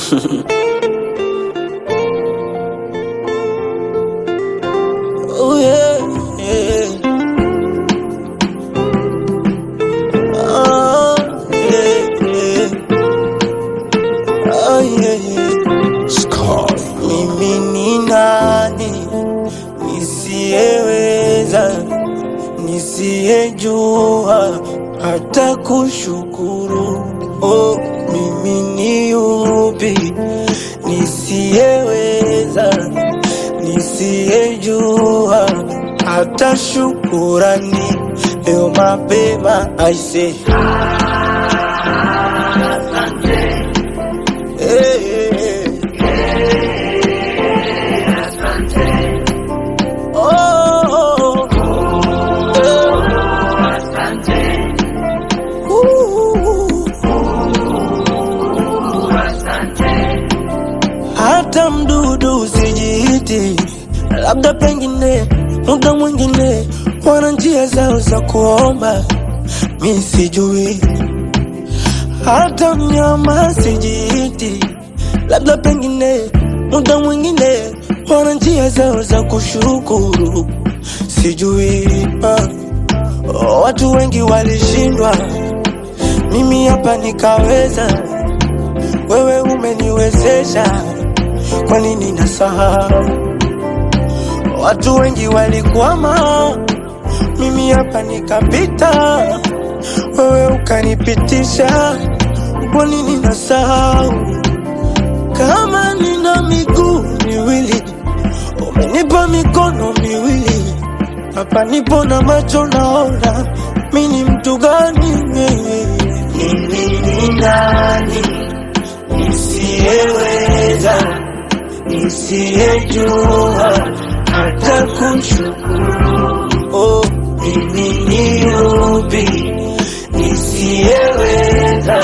Oh yeah, yeah. Oh yeah, yeah. Oh yeah, yeah. Mimi ni nani nisiyeweza, nisiyejua hata kushukuru? Oh, mimi ni yupi nisiyeweza, nisiyejua hata shukurani? Leo mapema aise, hey, hey, hey. Oh, oh, oh. Hata mdudu usijiiti, labda pengine muda mwingine wana njia zao za kuomba, mi sijui. Hata mnyama sijiiti, labda pengine muda mwingine wana njia zao za kushukuru, sijui. Ah, watu wengi walishindwa, mimi hapa nikaweza. Wewe umeniwezesha, kwa nini nasahau? Watu wengi walikwama, mimi hapa nikapita. Wewe ukanipitisha, kwa nini nasahau? Kama nina miguu miwili, umenipa mikono miwili, hapa nipo na macho naona, mi ni mtu gani? Mimi ni nani nisiyeweza, nisiyejua hata kushukuru? Oh, mimi ni yupi nisiyeweza,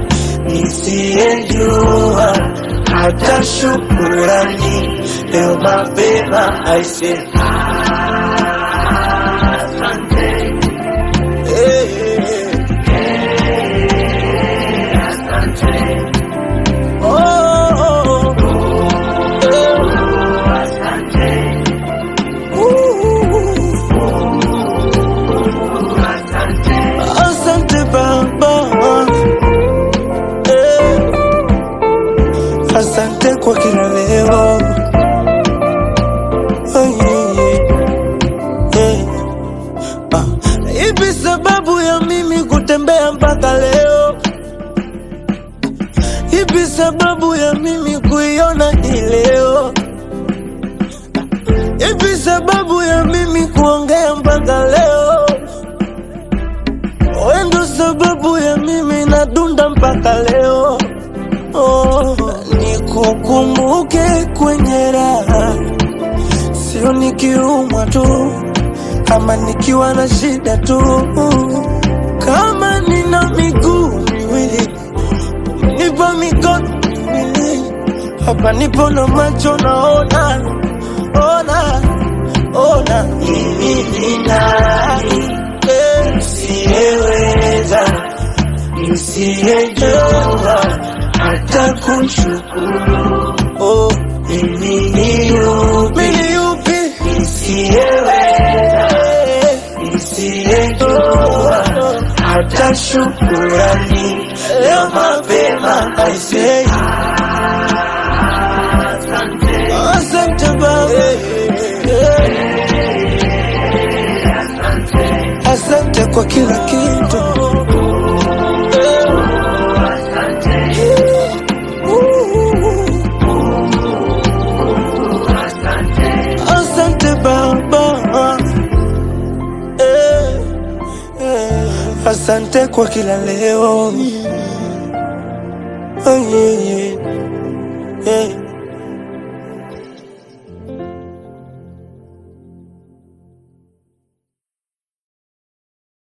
nisiyejua hata shukurani? Leo mapema aise, hey, hey, hey. Oh, oh, oh. Uh, Asante Baba, eh, asante kwa kila leo. Oh, yeah, yeah, yeah. Ah, Ipi sababu ya mimi kutembea mpaka leo? Ipi sababu ya mimi kuiona hii leo? Ipi sababu ya mimi kuongea mpaka leo? Wewe ndo sababu ya mimi nadunda mpaka leo. Oh, nikukumbuke kwenye raha, sio nikiumwa tu ama nikiwa na shida tu. Kama nina miguu miwili, nipa mikono miwili, hapa nipo na macho naona, ona, ona, mimi ni nani eh, nisiyeweza, nisiyejua hata kushukuru. Oh, mimi ni yupi, mimi ni yupi nisiyeweza, nisiyejua hata shukurani. Leo mapema I say asante Baba, asante kwa kila kitu. Asante Baba, eh, eh, asante kwa kila leo. Oh, yeah, yeah, yeah.